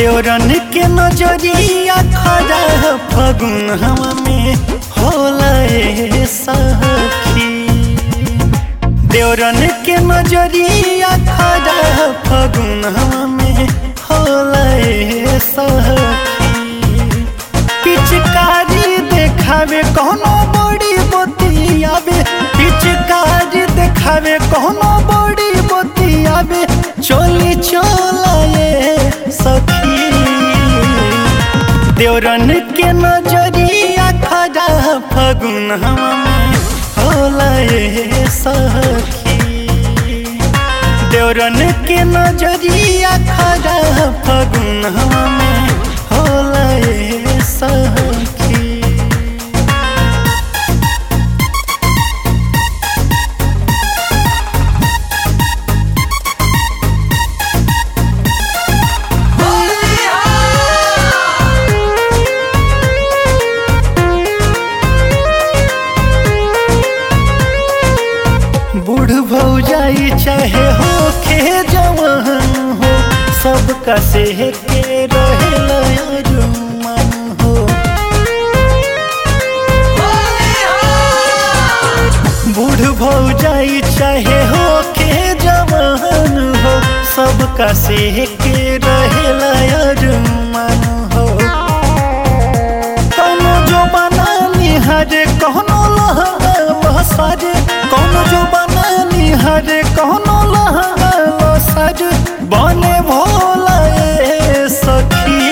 देवरन के नजरिया खड़ा फगुन हवा में होला ए सखी देवरन के नजरिया खड़ा फगुन हवा में होला ए सखी पिचकारी देखावे कोनो बड़ी बतियावे पिचकारी देखावे कोनो बड़ी बतियावे चोली चोलाए सखी देवरन के नजरिया खड़ा फगुन हवा में होला ए सखी देवरन के नजरिया खड़ा फगुन हवा में होला ए सखी बूढ़ भौजाई चाहे हो के जवान हो सबका से के रहेला अरमान हो बूढ़ भौजाई चाहे हो के जवान हो सबका से के रहेला अरमान हो कौनो जो बना निहारे कौनो लहसारे कौनो जो बना निहारे कौनो लहसारे बने भोला ए सखी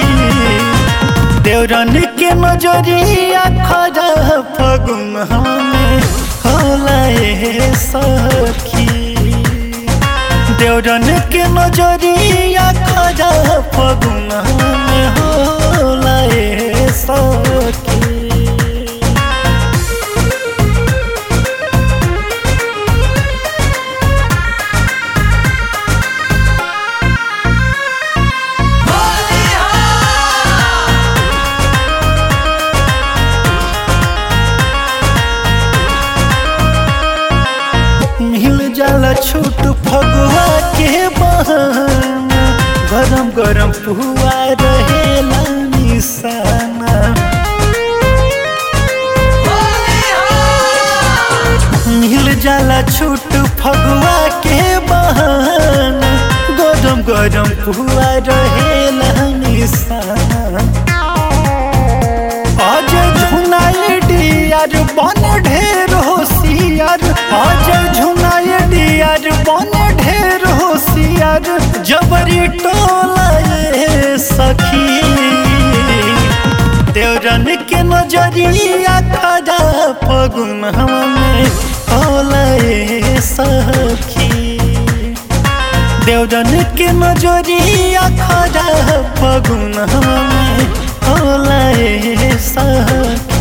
देवरन के नजरिया खड़ा फगुन हमें होला ए सखी देवरन के नजरिया खड़ा फगुन में होला ए सखी मिल जाला छूट फगुआ के बहाना गरम गरम पुआ रहेला निशाना मिल जाला छूट फगुआ के बहाना गरम गरम पुआ रहेला निशाना आज झुनाए डियार बन ढेर होशियार आज झुनाए डियार बन ढेर होशियार जबरी टोला ये सखी देवरन के नजरिया खड़ा फगुन हमें होला ए सखी देवरन के नजरिया खड़ा फगुन हमें होला ए सखी